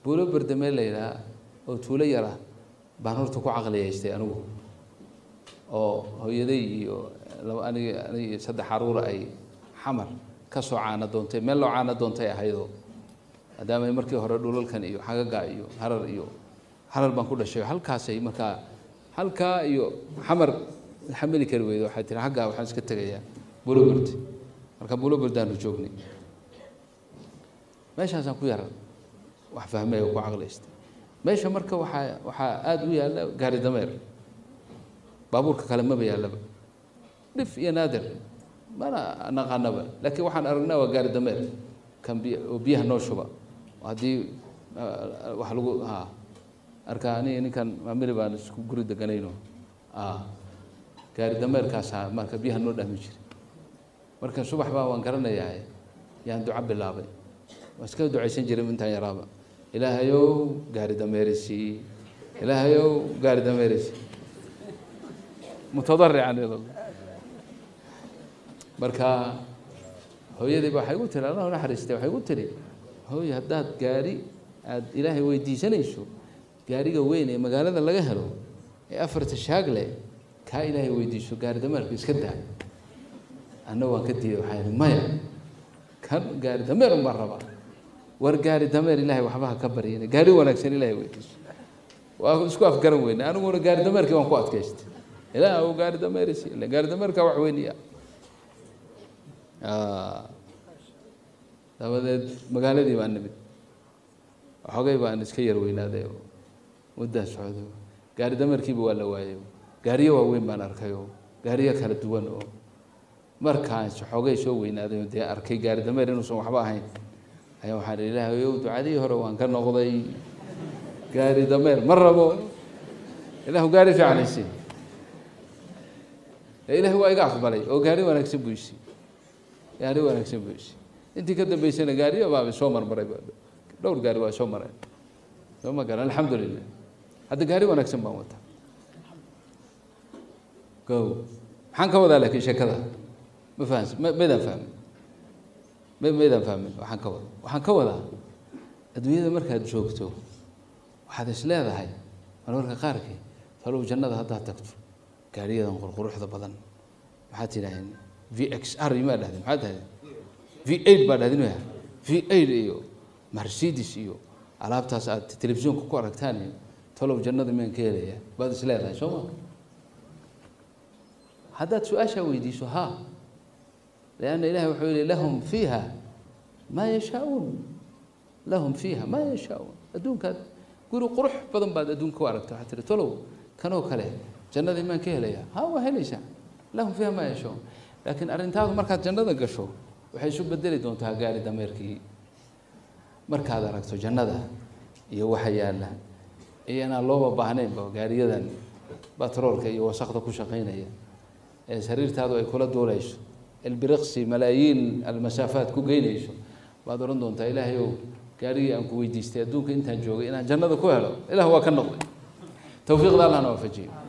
buulo berdamee la yidhaha oo tuulo yara baan horta ku caqliyaystay anigu oo hooyaday iyo laba anig anig iyo saddex caruura ay xamar ka soo caana doontay meel loo caana doontay ahaydoo maadaama markii hore dhulalkan iyo xagaga iyo harar iyo harar baan ku dhashay halkaasay markaa halkaa iyo xamar xamili kari weyda waxay tiri xaggaa waxaan iska tegayaa buloberd marka buloberdaanu joognay meeshaasaan ku yara wax fahmay oo ku caqlaystay meesha marka waxaa waxaa aada u yaalla gaari dameer baabuurka kale maba yaallaba dhif iyo naadir mana naqaanaba laakiin waxaan aragnaa waa gaari dameer kan biy oo biyaha noo shuba haddii wax lagu ha arka aniga ninkan maamili baan isku guri deganayno gaari dameerkaasaa marka biyaha noo dhahmi jiray marka subax baa waan garanayaa yaan duco bilaabay waan iska ducaysan jiray intaan yaraaba ilaahayow gaari dameerisi ilaahayow gaari dameerisi mutadarican marka hooyadii ba waxay gu tiri allah naxariistay waxay gu tiri hooy haddaad gaari aada ilaahay weydiisanayso gaariga weyn ee magaalada laga helo ee afarta shaag leh kaa ilaahay weydiiso gaari dameerka iska daa anna waan ka diiday waxaa ihi maya kan gaari dameer un baan rabaa war gaari dameer ilaahay waxba ha ka baryana gaari wanaagsan ilaahay weydiiso waa isku afgaran weyne aniguna gaari dameerkii waan ku adkaystay ilaah u gaari dameerisi ila gaari dameerka wax weyniya dabadeed magaaladii baan nimid waxoogay baan iska yar weynaaday oo muddaa socday gaari dameerkiiba waa la waayay gaariyo waaweyn baan arkay oo gaariyo kala duwan oo markaan xoogay soo weynaaday oo dee arkay gaari dameer inuusan waxba ahayn ayaa waxaan ihi ilaahayow ducadii hore waan ka noqday gaari dameer ma rabo ilaahu gaari fiican isi ilaahi waa iga aqbalay oo gaari wanaagsan buu isi gaari wanaagsan buu isi intii ka dambeysana gaariyo baaba soo marmaray dhowr gaari waa soo mareen soo ma garan alxamdulilah hadda gaari wanaagsan baan wataa go maxaan ka wadaa laakiin sheekada ma fahansi ma maydaan fahmin ma maydaan fahmin waxaan ka wada waxaan ka wadaa adduunyada markaad joogto waxaad is leedahay marmarka qaarkii talow jannada haddaad tagto gaariyadan qurquruxda badan maxaad tidhaaheen v x r maa dhahdeen maxaad dhahdeen v eight baa dhahdeen maya v eight iyo mercedes iyo alaabtaas aad telefishinka ku aragtaan iyo talow jannada miyaan ka helaya baad is leedahay soo ma haddaad su-aashaa weydiiso ha lianna ilahi wuxuu yihi lahum fiiha maa yashaauun lahum fiiha maa yashaauun adduunkaad guri qurux badan baad adduunka ku aragta waxaad tihi talow kanoo kale jannadii maan ka helaya ha waa helaysaa lahum fiiha maa yashaauun laakiin arrintaadu markaad jannada gasho waxay isu bedeli doontaa gaari dameerkii markaad aragto jannada iyo waxa yaalla iyo inaan looba baahnaynba gaariyadan batroolka iyo wasakda ku shaqaynaya ee sariirtaadu ay kula duulayso ilbiriqsi malaayiin almasaafaad ku geynayso baad odhan doontaa ilaahay ow gaarigii aan ku weydiistay adduunka intaan joogay inaan jannada ku helo ilah waa ka noqday towfiiqda allahna waafajiyo